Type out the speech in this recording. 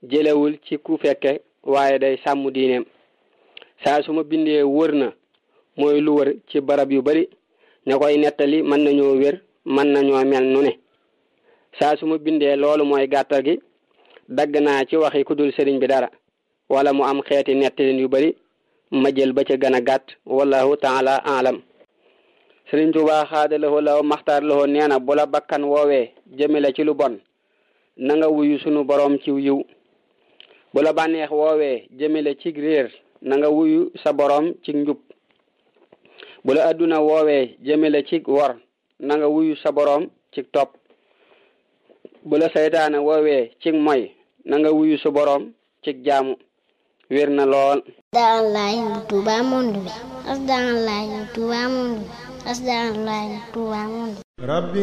jëlewul ci ku fekke waaye day sàmm diineem saa su ma bindee wër na mooy lu wër ci barab yu bari ña koy nettali mën nañoo wér mën nañoo mel nu ne saa su ma bindee loolu mooy gàttal gi dagg naa ci waxi ku dul sëriñ bi dara wala mu am xeeti nettalin yu bari ma jël ba ca gën a gàtt wallahu taala alam sëriñ Tuubaa xaadalawoo law maxtaar lawoo nee na bu la bakkan woowee jëmale ci lu bon na nga wuyu sunu boroom ci yiw bu la bànneex woowee jëmale ci réer na nga wuyu sa boroom ci njub bu la adduna woowee jëmale ci wor na nga wuyu sa boroom ci topp bu la saytaane woowee ci moy na nga wuyu sa boroom ci jaamu wér na lool asdaalaay bu Tuuba monde bi asdaalaay bu Tuuba monde bi asdaalaay bu Tuuba monde rabbi